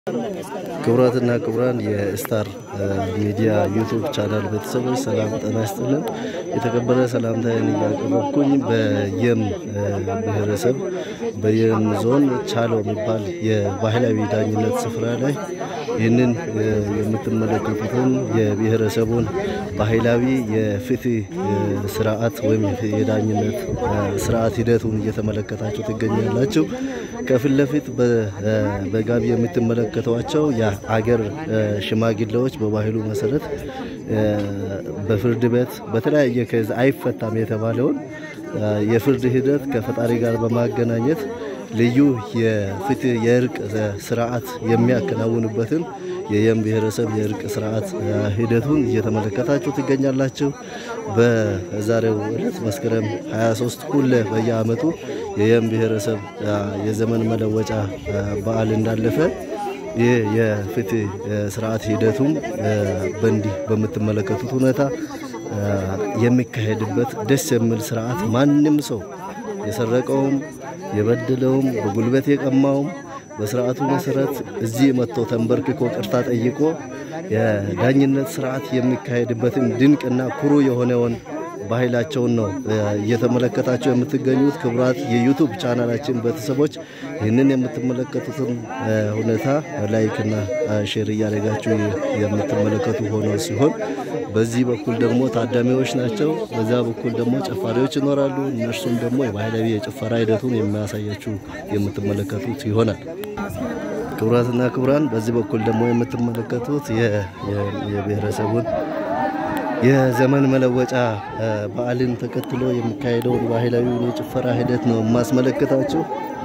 ክቡራትና ክቡራን የስታር ሚዲያ ዩቱብ ቻናል ቤተሰቦች ሰላም ጤና ይስጥልን። የተከበረ ሰላምታዬን እያቀረብኩኝ በየም ብሔረሰብ በየም ዞን ቻሎ የሚባል የባህላዊ ዳኝነት ስፍራ ላይ ይህንን የምትመለከቱትን የብሔረሰቡን ባህላዊ የፍትህ ስርዓት ወይም የዳኝነት ስርዓት ሂደቱን እየተመለከታችሁ ትገኛላችሁ። ከፊት ለፊት በጋቢ የምትመለከቷቸው የአገር ሽማግሌዎች በባህሉ መሰረት በፍርድ ቤት በተለያየ ከዝ አይፈታም የተባለውን የፍርድ ሂደት ከፈጣሪ ጋር በማገናኘት ልዩ የፍትህ የእርቅ ስርዓት የሚያከናውንበትን የየም ብሔረሰብ የእርቅ ስርዓት ሂደቱን እየተመለከታችሁ ትገኛላችሁ። በዛሬው ዕለት መስከረም 23 ሁሌ በየዓመቱ የየም ብሔረሰብ የዘመን መለወጫ በዓል እንዳለፈ ይህ የፍትህ ስርዓት ሂደቱም በእንዲህ በምትመለከቱት ሁኔታ የሚካሄድበት ደስ የሚል ስርዓት ማንም ሰው የሰረቀውም የበደለውም በጉልበት የቀማውም በስርዓቱ መሰረት እዚህ መጥቶ ተንበርክኮ ቅርታ ጠይቆ የዳኝነት ስርዓት የሚካሄድበትን ድንቅና ኩሩ የሆነውን ባህላቸውን ነው እየተመለከታቸው የምትገኙት። ክቡራት የዩቱብ ቻናላችን ቤተሰቦች ይህንን የምትመለከቱትን ሁኔታ ላይክና ሼር እያደረጋችሁ የምትመለከቱ ሆኖ ሲሆን በዚህ በኩል ደግሞ ታዳሚዎች ናቸው። በዚያ በኩል ደግሞ ጨፋሪዎች ይኖራሉ። እነርሱም ደግሞ የባህላዊ የጭፈራ ሂደቱን የሚያሳያችሁ የምትመለከቱት ይሆናል። ክቡራትና ክቡራን በዚህ በኩል ደግሞ የምትመለከቱት የብሔረሰቡን የዘመን መለወጫ በዓልን ተከትሎ የሚካሄደውን ባህላዊ የጭፈራ ሂደት ነው የማስመለከታችሁ።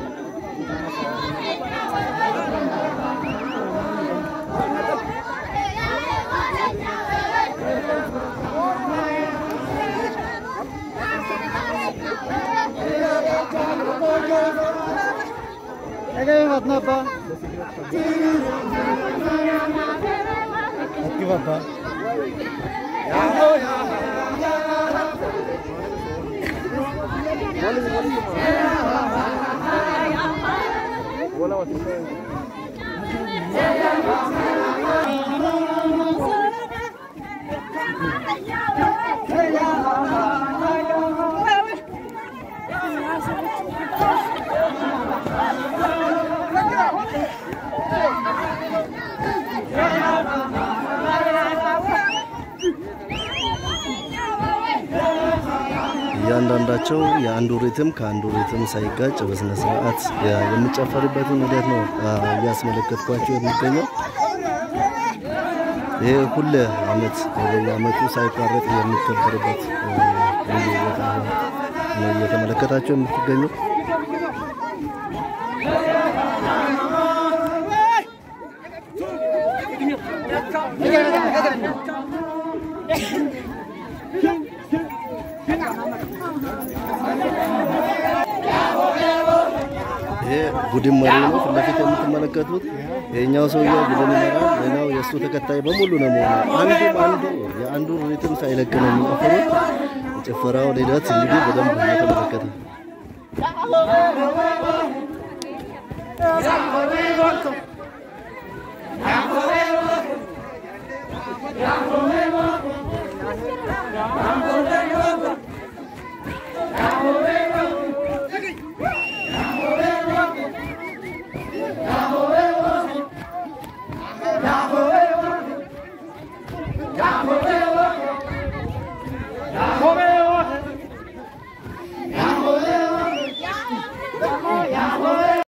እያንዳንዳቸው የአንዱ ሪትም ከአንዱ ሪትም ሳይጋጭ በስነ ስርዓት የሚጨፈርበትን ሂደት ነው እያስመለከትኳቸው የሚገኘው። ይህ ሁለ አመት በየአመቱ ሳይቋረጥ የሚከበርበት ልዩ ቦታ ነው እየተመለከታቸው የምትገኘው። ይሄ ቡድን መሪ ነው። ፊት ለፊት የምትመለከቱት የኛው ሰውዬው ቡድን ይመራል። ሌላው የእሱ ተከታይ በሙሉ ነው መሆኑ አንዱም አንዱ የአንዱ ሪትም ሳይለቅ ነው የሚጨፍሩት። የጭፈራውን ሂደት እንግዲህ በደንብ እየተመለከተ Yeah.